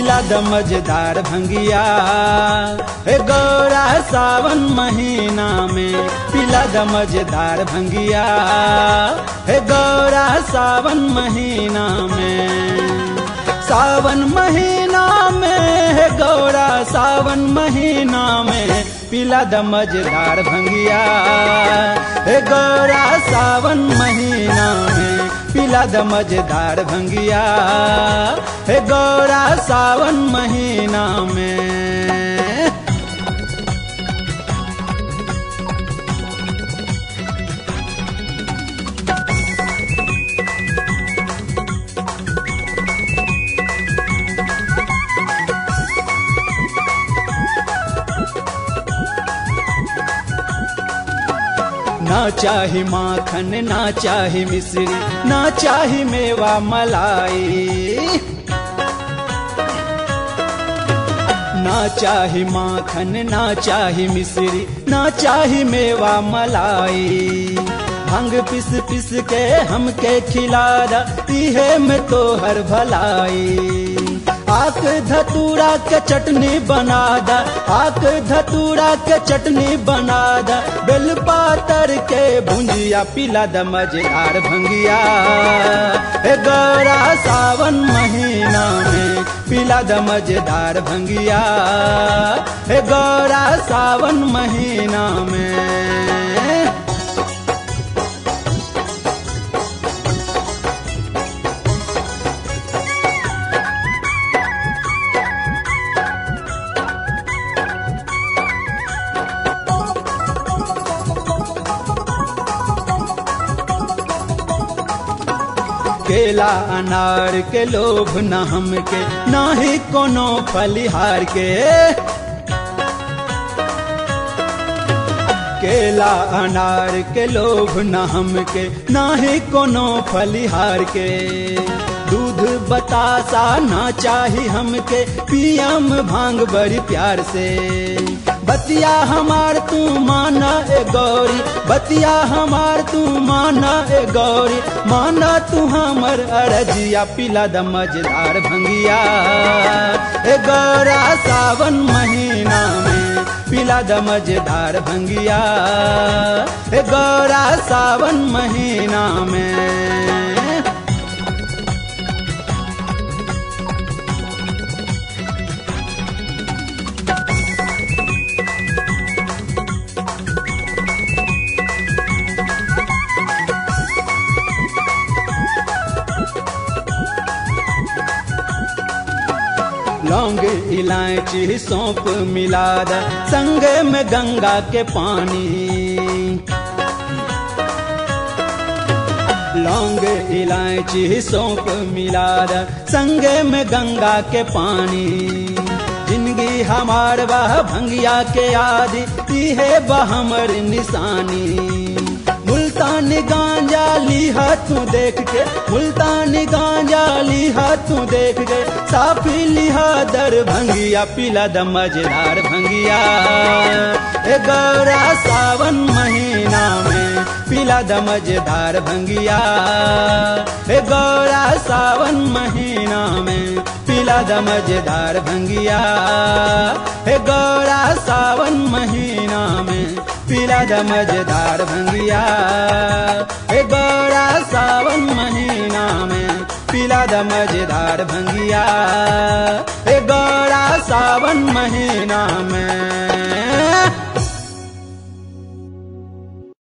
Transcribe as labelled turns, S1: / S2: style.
S1: पिला द मजेदार भंगिया हे गौरा सावन महीना में पिला द मजेदार भंगिया हे गौरा सावन महीना में सावन महीना में है गौरा सावन महीना में पिला द मजेदार भंगिया हे गौरा सावन महीना में पिला द मजेदार भंगिया हे गौरा सावन महीना में ना चाही माखन ना चाही मिश्री ना चाही मेवा मलाई ना चाही माखन ना चाही मिश्री ना चाही मेवा मलाई भंग पिस पिस के हमके खिला दा इहे में तो हर भलाई आक धतूरा के चटनी बना दा आक धतूरा के चटनी बना दा बेल पातर के भुंजिया पिला द मजेदार भंगिया हे गौरा सावन महीना में पिला द मजेदार भंगिया हे गौरा सावन महीना में केला अनार के लोभ न हमके ना ही कोनो फलिहार के केला अनार के लोभ न हमके ना ही कोनो फलिहार के दूध बतासा ना चाही हमके पियम भांग बड़ी प्यार से बतिया हमार तू माना ए गौरी बतिया हमार तू माना ए गौरी माना तू हमर अरजिया पिला द मजेदार भंगिया ए गौरा सावन महीना में पिला द मजेदार भंगिया ए गौरा सावन महीना में लौंग इलायची सौंप मिला द संग में गंगा के पानी लौंग इलायची सौंप मिला द संग में गंगा के पानी जिंदगी हमार बह भंगिया के आदि है बहमर निशानी मुल्तानी गांजा लीहा तू देख के मुल्तानी गांजा लीहा तू देख के साफी लिहा दर भंगिया पिला द मजेदार भंगिया ए गौरा सावन महीना में पिला द मजेदार भंगिया ए गौरा सावन महीना में पिला द मजेदार भंगिया ए गौरा सावन महीना में पिला द मजेदार भंगिया ए गौरा सावन महीना में पिला द मजेदार भंगिया ए गौरा सावन महीना में